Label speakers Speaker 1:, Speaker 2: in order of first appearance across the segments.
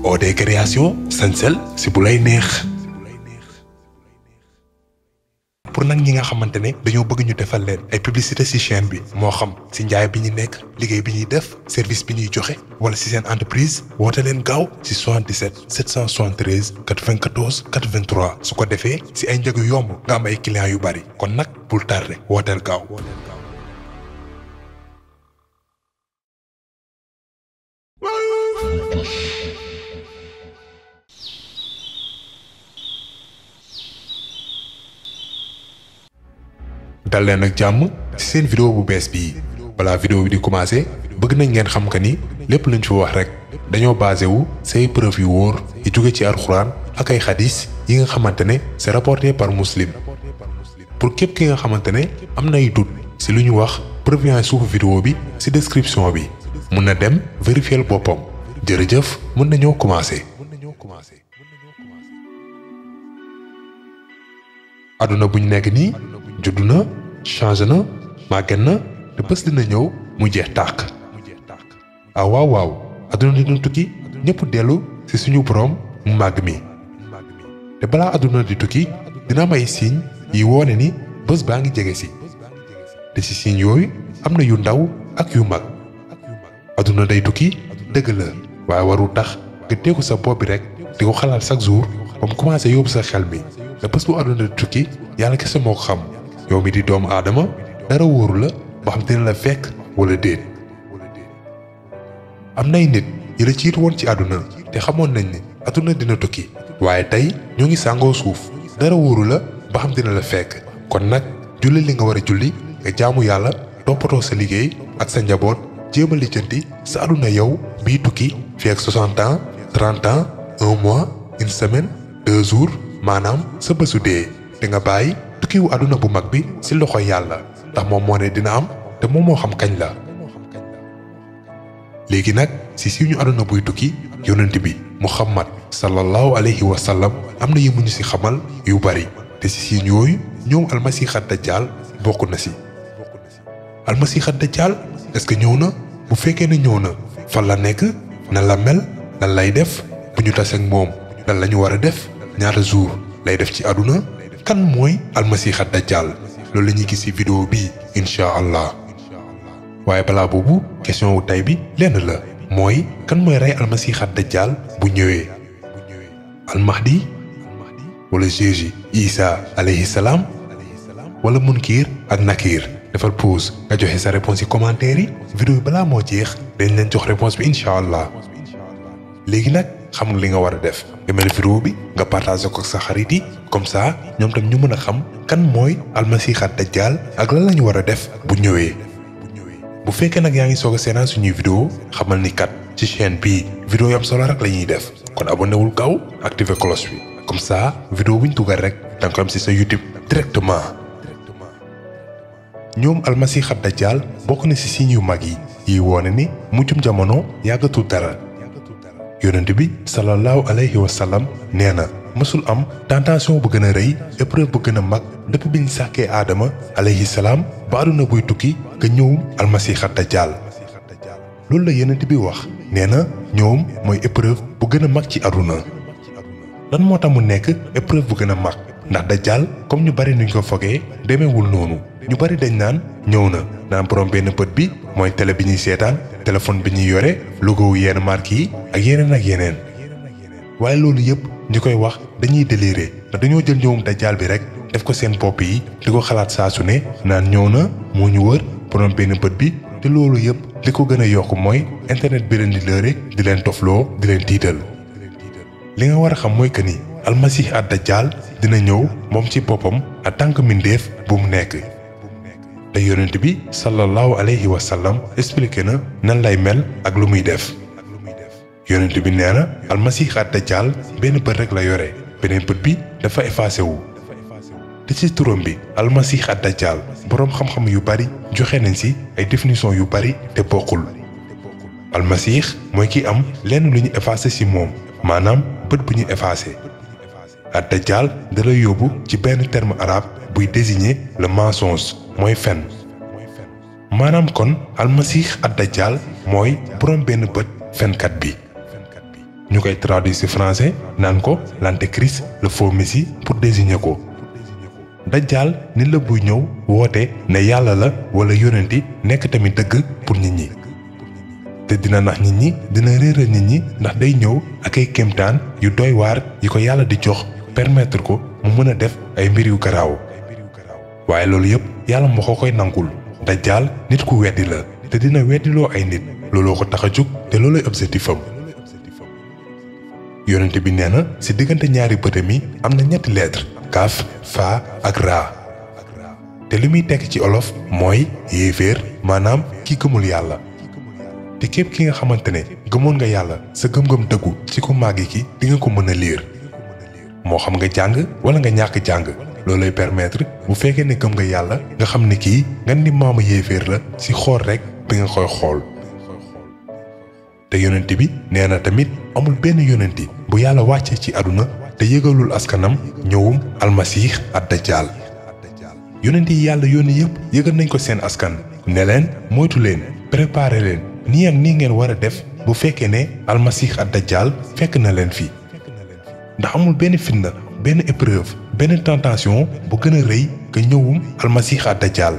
Speaker 1: OD création sañsel si bu lay neex pour nag ñi nga xamante ne dañoo bëgg ñu defal leen ay publicité ci chaîne bi moo xam ci njaay bi ñu nekk liggéey bi ñuy def service bi ñuy joxe wala ci seen entreprise woote leen gaaw ci 77 773 94 83 su ko defee ci ay njëg yu yomb nga am ay clients yu bari kon nag bul tardé wooteel gaaw. dal leen ak jàmm ci seen vidéo bu bees bii balaa vidéo bi di commencer bëgg nañ ngeen xam que ni lépp luñ fi wax rek dañoo basé wu say preuve yu wóor yu jóge ci alxuraan ak ay xadis yi nga xamante ne c'est rapporté par muslim pour képp ki nga xamante ne am nay doute ci lu ñu wax preuve yaa suufu vidéo bi ci description bi mun na dem vérifier boppam jërëjëf mën nañoo commencer. àdduna bu ñu nekk nii juddu na changé na màgget na te bés dina ñëw mu jeex tàq ah waaw waaw àdduna dina tukki ñëpp dellu ci suñu boroom mu màgg mi te balaa àdduna di tukki dina am ay signes yi woone ni bés baa ngi jege si te ci signes yooyu am na yu ndaw ak yu mag àdduna day tukki dëgg la waaye warul tax nga teeku sa bopp bi rek di ko xalaat chaque jour ba mu commencé yóbbu sa xel mi te bés bu àdduna di tukki yàlla kese moo ko xam yow mi di doomu aadama dara wóoru la ba xam dina la fekk wala déet am nay nit yi la ciitu woon ci àdduna te xamoon nañ ni àdduna dina tukki waaye tey ñoo ngi sàngoo suuf dara wóoru la ba xam dina la fekk kon nag julli li nga war a julli nga jaamu yàlla toppatoo sa liggéey ak sa njaboot jéem a lijjanti sa àdduna yow bii tukki fi ak 60 ans 30 ans un mois une semaine deux jours maanaam sa bésu dee te nga bàyyi tukkiwu àdduna bu mag bi ci loxo yàlla ndax moom moo ne dina am te moom moo xam kañ la léegi nag ci suñu àdduna buy tukki yonent bi muhammad sallallahu alayhi wa sallam am na yi mu ñu ci xamal yu bari te ci siin yooyu ñoom almasiixat dajjaal bokk na ci almasiixat dajjaal est-ce que ñëw na bu fekkee ne ñëw na fan la nekk nan la mel lan lay def bu ñu taseeg moom lan la ñu war a def ñaata jour lay def ci àdduna kan mooy almasiixa dajjal loolu la ñuy gis ci vidéo bii incha allah waaye balaa boobu question wu tey bi lenn la mooy kan mooy rey almasiixa dajjal bu ñëwee almahdi wala Jésus Isa alayhi salaam wala munkir ak nakir defal pause nga joxe sa réponse ci commentaire yi vidéo yi balaa moo jeex dañ leen jox réponse bi incha allah léegi nag xam nga li nga war a def nga mel vidéo bi nga partagé ko ak sa xarit yi comme ça ñoom tam ñu mën a xam kan mooy almasiixa dajjal ak lan la ñu war a def bu ñëwee. bu fekkee nag yaa ngi soog a seetaan suñuy vidéo xamal ni kat ci chaîne bii vidéo yu am solo rek la ñuy def kon abonné wul gaaw activé cloche bi comme ça vidéo bu ñu dugal rek da nga ko am ci sa YouTube directement. ñoom almasiixa dajjal bokk na ci signes yu mag yi yi woone ni mujjum jamono yàggatul dara. yonent bi sallallahu alayhi wa sallam nee na mësul am tentation bu gën a rëy épreuve bu gën a mag depuis bi ñu sàkkee aadama alayhi salaam ba àdduna buy tukki nga ñëwum almasiixa dajjaal loolu la yonent bi wax nee na ñoom mooy épreuve bu gën a mag ci àdduna lan moo tax mu nekk épreuve bu gën a mag ndax dajjaal comme ñu bari nuñ ko fogee demeewul noonu ñu bari dañ naan ñëw na naan borom benn bët bi mooy télé bi ñuy seetaan téléphone bi ñuy yore logo wu yenn marque yi ak yeneen ak yeneen waaye loolu yëpp ñi koy wax dañuy déliré ndax dañoo jël ñëwum dajjaal bi rek def ko seen bopp yi di ko xalaat saa su ne naan ñëw na moo ñu wër borom benn bët bi te loolu yëpp li ko gën a yokk mooy internet bi leen di lëre di leen tofloo di leen tiital li nga war a xam mooy que ni almasih ad dajjaal dina ñëw moom ci boppam en tant que mbindeef bu mu nekk te yonent bi sallallahu alayhi wa sallam expliqué na nan lay mel ak lu muy def yonent bi nee na almasih ad dajjaal benn bët rek la yore beneen bët bi dafa effacé wu te ci turam bi almasih ad dajjaal boroom xam-xam yu bari joxe nañ ci ay définition yu bari te bokkul almasih mooy ki am lenn lu ñu effacé ci moom maanaam bët bu ñu effacé ad dajjaal da lay yóbbu ci benn terme arabe buy désigner le mensonge mooy fen maanaam kon almasih ad dajjaal mooy boroom benn bët fenkat bi ñu koy traduire ci français naan ko l'antéchrist le faux messie pour désigner ko dajjaal nit la buy ñëw woote ne yàlla la wala yonenti nekk tamit dëgg pour nit ñi te dina nax nit ñi dina réeral nit ñi ndax day ñëw ak ay kéemtaan yu doy waar yi ko yàlla di jox permettre ko mu mën a def ay mbir yu garaaw waaye loolu yëpp yàlla moo ko koy nangul dajjaal nit ku weddi la te dina weddiloo ay nit looloo ko tax a jóg te looloy objectif am yonente bi nee na ci diggante ñaari bëtam yi am na ñetti lettre kaaf faa ak raa te li muy tekk ci olof mooy yéeféer maanaam ki gëmul yàlla te képp ki nga xamante ne gëmoon nga yàlla sa gëm-gëm dëggu ci ku màggi ki di nga ko mën a liir moo xam nga jàng wala nga ñàkk jàng loolay permettre bu fekkee ne gëm nga yàlla nga xam ne kii nga ni maama yéeféer la ci xool rekk bi nga koy xool te yonent bi nee na tamit amul benn yonenti bu yàlla wàccee ci àdduna te yëgalul askanam ñëwum almasiix ad dajjaal yonent yi yàlla yónni yépp yëgal nañ ko seen askan ne leen moytu leen préparer leen nii ak nii ngeen war a def bu fekkee ne almasiix ad dajjaal fekk na leen fi ndax amul benn fitna benn épreuve benn tentation bu gën a rëy que ñëwum almasiix ad dajjaal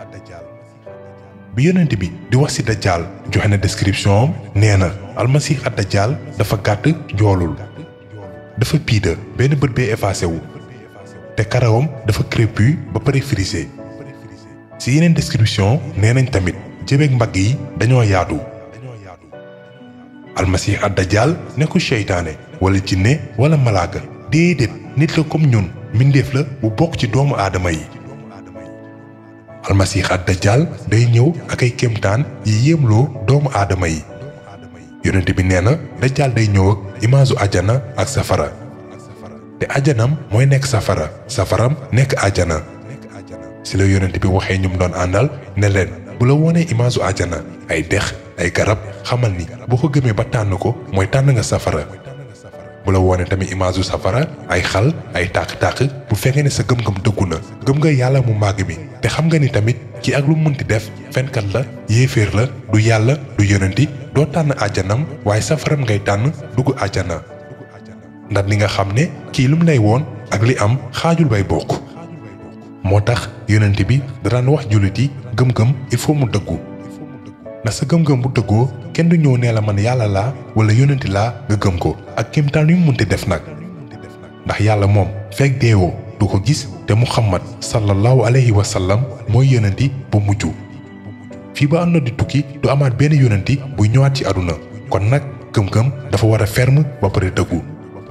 Speaker 1: bi yonent bi di wax ci dajjaal joxe na description am nee na almasiix ad dajjaal dafa gàtt joolul dafa piida benn bët bee effacé wu te karawam dafa crépu ba pare frisé ci yeneen description nee nañ tamit jëbeeg mbagg yi dañoo yaatu almasiix ad dajjaal nekkul seytaane wala jinne wala malaaka déedéet nit la comme ñun mbindeef la bu bokk ci doomu aadama yi almasiix ad dajjaal day ñëw ak ay kéemtaan yi yéemloo doomu aadama yi yonent bi nee na dajjaal day ñëw ak imaasu ajana ak safara te ajanam mooy nekk safara safaram nekk ajana ci la yonent bi waxee ñum doon àndal ne leen bu la wonee imaasu ajana ay dex ay garab xamal ni boo ko gëmee ba tànn ko mooy tànn nga safara bu la woone tamit image safara ay xal ay tàq-tàq bu fekkee ne sa gëm-gëm dëggu na gëm nga yàlla mu màgg mi te xam nga ni tamit ki ak lu munti def fenkat la yéeféer la du yàlla du yonenti doo tànn àjjanam waaye safaram ngay tànn dugg àjjana ndax li nga xam ne kii lu mu lay woon ak li am xaajul bay bokk moo tax yonent bi da daan wax jullit yi gëm-gëm il faut mu dëggu ndax sa gëm-gëm bu dëggoo kenn du ñëw nee la man yàlla laa wala yonenti laa nga gëm ko ak kéemtaan yu mu munti def nag ndax yàlla moom fekk deewoo du ko gis te muhammad sallallahu alayhi wa sallam mooy yonenti bu mujj fii ba àdduna di tukki du amaat benn yonenti buy ñëwaat ci àdduna kon nag gëm-gëm dafa war a ferme ba pare dëggu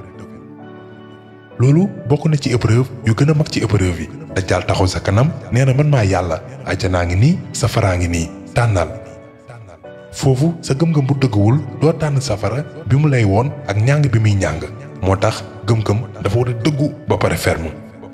Speaker 1: loolu bokk na ci épreuve yu gën a mag ci épreuve yi dajjaal taxaw sa kanam nee na man maa yàlla àjjanaa ngi nii safaraa ngi nii tànnal foofu sa gëm-gëm bu dëgguwul doo tànn safara bi mu lay woon ak ñàng bi muy ñàng moo tax gëm-gëm dafa war a dëggu ba pare ferme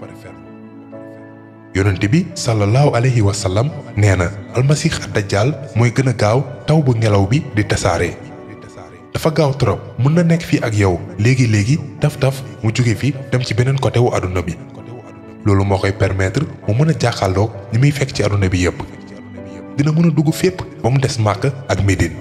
Speaker 1: yonent bi sallallahu alayhi wa sallam nee na almasix ad dajjaal mooy gën a gaaw taw bu ngelaw bi di tasaare dafa gaaw trop mën na nekk fii ak yow léegi léegi taf taf mu jóge fi dem ci beneen côté wu àdduna bi loolu moo koy permettre mu mën a jàkkaarloog ñi muy fekk ci àdduna bi yépp dina mën a dugg fépp ba mu des Màkk ak Médine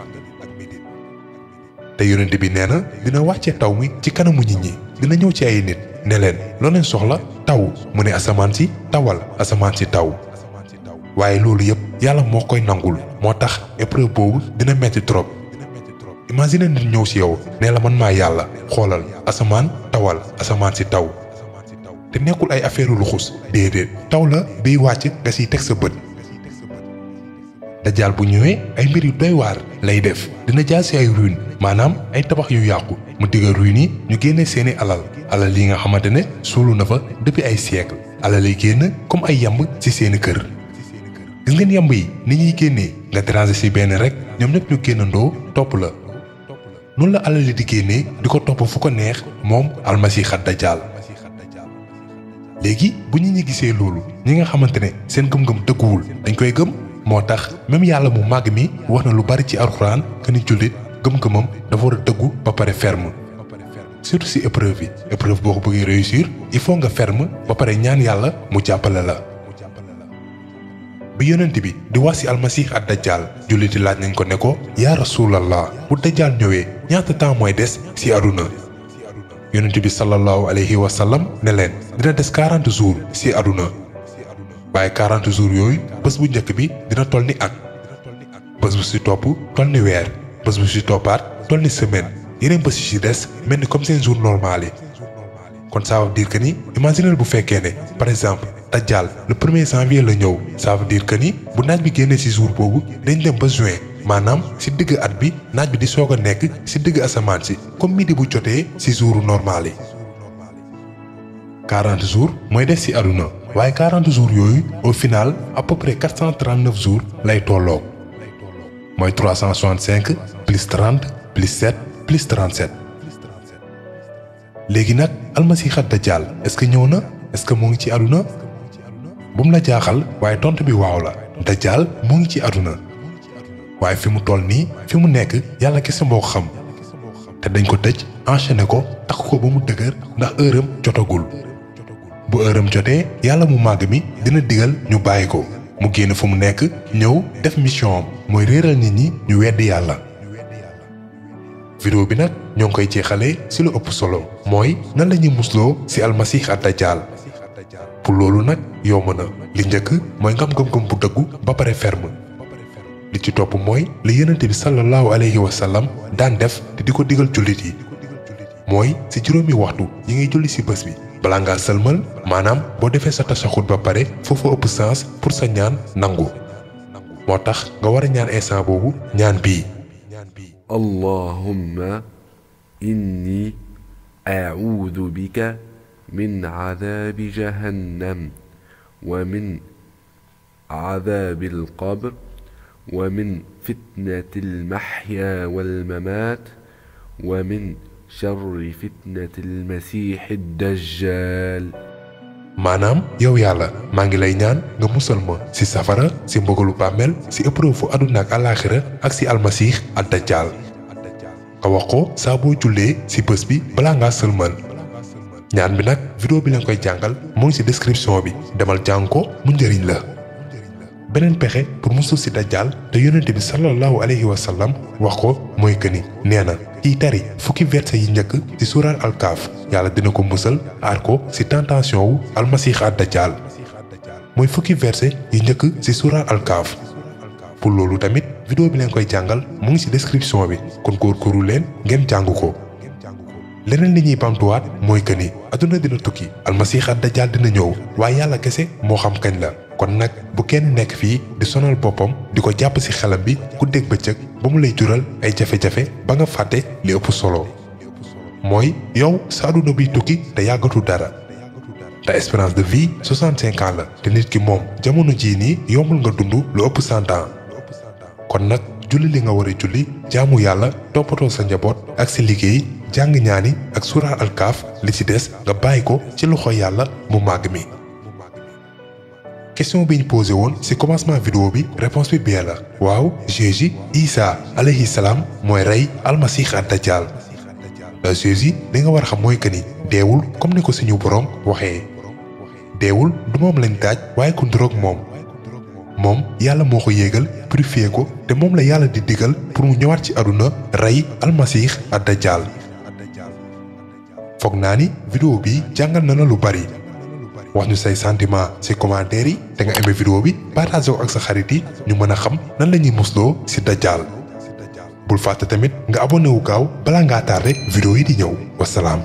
Speaker 1: te yonent bi nee na dina wàccee taw mi ci kanamu nit ñi dina ñëw ci ay nit ne leen loo leen soxla taw mu ne asamaan si tawal asamaan si taw waaye loolu yépp yàlla moo koy nangul moo tax épreuve boobu dina metti trop imagine nit ñëw ci yow nee la man maa yàlla xoolal asamaan tawal asamaan si taw te nekkul ay affaire luxus déedéet taw la biy wàcc nga siy teg sa bët dajjaal bu ñëwee ay mbir yu doy waar lay def dina jaar ci ay ruine maanaam ay tabax yu yàqu mu digga ruine yi ñu génne seeni alal alal yi nga xamante ne suulu na fa depuis ay siècle alal yi génn comme ay yamb ci seeni kër gis ngeen yamb yi ni ñuy génnee nga déranger ci benn rek ñoom ñëpp ñu génnandoo topp la noonu la alal yi di génnee di ko topp fu ko neex moom almasiix ad dajjaal léegi bu ñu ñi gisee loolu ñi nga xamante ne seen gëm-gëm dëgguwul dañ koy gëm moo tax même yàlla mu màgg mi wax na lu bari ci alxuraan que ni jullit gëm-gëmam dafa war a dëggu ba pare ferme surtout ci épreuve yi épreuve boo ko bëggee réussir il faut nga ferme ba pare ñaan yàlla mu jàppale la bi yonent bi di wax ci almasih ad dajjal julliti laaj nañ ko ne ko yaa rasulallah bu dajjal ñëwee ñaata temps mooy des ci àdduna yonent bi sallallahu alayhi wa sallam ne leen dina des 40 jours ci àdduna waaye 40 jours yooyu bés bu njëkk bi dina toll ni at bés bu ci topp toll ni weer bés bu ci toppaat toll ni semaine yeneen bés yi ci des mel ni comme seen jour normal yi kon ça veut dire que ni imaginez bu fekkee ne par exemple dajjal le premier janvier la ñëw ça veut dire que ni bu naaj bi génnee ci jour boobu dañ dem ba juin maanaam ci digg at bi naaj bi di soog a nekk ci digg asamaan si comme midi bu jotee ci jouru normal yi. 40 jours mooy des ci àdduna waaye 40 jours yooyu au final à peu près 439 jours lay tolloo mooy 365 plus 30 plus 7 plus 37. léegi nag almasiixa dajjal est-ce que ñëw na est-ce que moo ngi ci àdduna bu mu la jaaxal waaye tontu bi waaw la dajjal moo ngi ci àdduna waaye fi mu toll nii fi mu nekk yàlla kese moo ko xam te dañ ko tëj enchaîné ko takk ko ba mu dëgër ndax heure am jotagul bu heure am jotee yàlla mu màgg mi dina digal ñu bàyyi ko mu génn fu mu nekk ñëw def mission am mooy réeral nit ñi ñu weddi yàlla. vidéo bi nag ñoo ngi koy jeexalee ci lu ëpp solo mooy nan la ñuy musloo ci almasih ad dajjal pour loolu nag yomb na li njëkk mooy ngam gëm-gëm bu dëggu ba pare ferme li ci topp mooy li yonent bi sallallahu alayhi wa sallam daan def te di ko digal jullit yi mooy ci juróomi waxtu yi ngay julli ci bés bi balaa ngaa sëlmal maanaam boo defee sa tasaxut ba pare foofu ëpp sens pour sa ñaan nangu moo tax nga war a ñaan instant boobu ñaan bii
Speaker 2: اللهم إني أعوذ بك من عذاب جهنم ومن عذاب القبر ومن فتنة المحيا والممات ومن شر فتنة المسيح الدجال
Speaker 1: maanaam yow yàlla maa ngi lay ñaan nga musal ma ci safara ci mbugalu bàmmeel ci épreuve fu àdduna ak àllaaxira ak ci almasiix ad dajjal nga wax ko saa boo jullee ci bés bi balaa ngaa sëlmal ñaan bi nag vidéo bi leen koy jàngal mu ngi ci description bi demal jàng ko mu njëriñ la beneen pexe pour musul ci dajjal te yonent bi sallallahu alayhi wa sallam wax ko mooy que ni nee na kiy tari fukki verset yi njëkk ci suuraal alkaaf yàlla dina ko musal aar ko ci tentation wu almasiix ad dajjal mooy fukki verset yi njëkk ci suuraal alkaaf pour loolu tamit vidéo bi leen koy jàngal mu ngi ci description bi kon góorgóorlu leen ngeen jàng ko leneen li ñuy bamtuwaat mooy que ni adduna dina tukki almasiix ad dajjal dina ñëw waaye yàlla kese moo xam kañ la kon nag bu kenn nekk fii di sonal boppam di ko jàpp ci xelam bi guddeeg bëccëg ba mu lay jural ay jafe-jafe ba nga fàtte li ëpp solo mooy yow sa adduna biy tukki te yàggatu dara te espérance de vie 65 ans la te nit ki moom jamono jii nii yombul nga dund lu ëpp 100 ans kon nag julli li nga war a julli jaamu yàlla toppatoo sa njaboot ak sa liggéey jàng ñaani ak suuraal alkaaf li ci des nga bàyyi ko ci loxo yàlla mu màgg mi. question bi ñu posé woon ci commencement vidéo bi réponse bi bien la waaw Jésus Isa alayhi salaam mooy rey almasix ad dajjal Jésus li nga war a xam mooy que ni deewul comme ni ko suñu boroom waxee deewul du moom lañ taaj waaye ku nduroog moom moom yàlla moo ko yéegal purifié ko te moom la yàlla di digal pour mu ñëwaat ci àdduna rey almasix ad dajjal foog naa ni vidéo bi jàngal na la lu bari wax ñu say sentiment ci commentaire yi te nga aimé vidéo bi partagé ko ak sa xarit yi ñu mën a xam nan la ñuy musloo ci dajjal bul fàtte tamit nga abonné wu gaaw balaa ngaa tardé vidéo yi di ñëw wasalaam.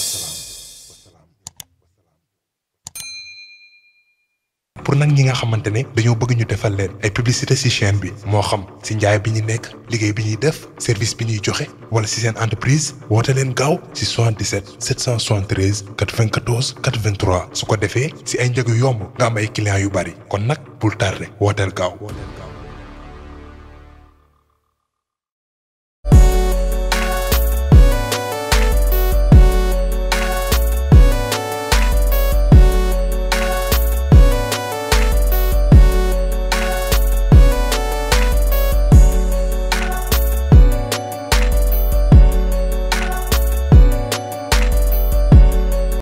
Speaker 1: pour nag ñi nga xamante ne dañoo bëgg ñu defal leen ay publicité ci chaîne bi moo xam ci njaay bi ñu nekk liggéey bi ñuy def service bi ñuy joxe wala ci seen entreprise woote leen gaaw ci 77 773 94 83 su ko defee ci ay njëg yu yomb nga am ay clients yu bari kon nag bul tardé wooteel gaaw.